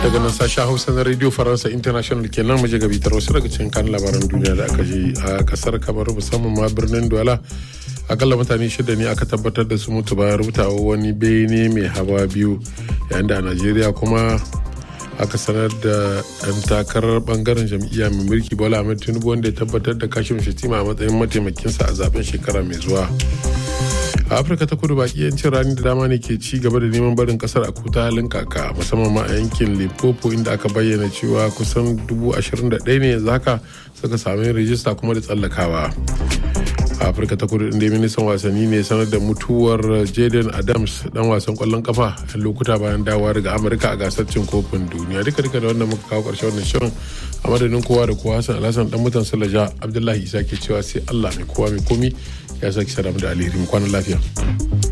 daga nan sashen hausa na radio faransa international kenan maje gabitar wasu daga cikin kan labaran duniya da aka ji a kasar kamar musamman ma birnin douala akalla mutane shida ne aka tabbatar da su mutu bayan rubutawa wani bene mai hawa biyu yayin da a najeriya kuma aka sanar da ɗan takarar bangaren jam'iyya mai mulki bola ahmed tinubu wanda ya tabbatar da kashin shatima a matsayin mataimakinsa a zaben shekara mai zuwa a afirka ta kudu baki yancin rani da dama ne ke ci gaba da neman barin kasar a kuta halin kaka musamman ma a yankin limpopo inda aka bayyana cewa kusan dubu ashirin da ɗaya ne yanzu haka suka sami rijista kuma da tsallakawa a afirka ta kudu inda ministan wasanni ne sanar da mutuwar jaden adams dan wasan kwallon kafa a lokuta bayan dawowa daga amurka a gasar cin kofin duniya duka duka da wannan muka kawo karshen wannan shirin a madadin kowa da kowa hassan alhassan dan mutan salaja abdullahi isa ke cewa sai allah mai kowa mai komi ya saki sadamu da alheri mu kwanan lafiya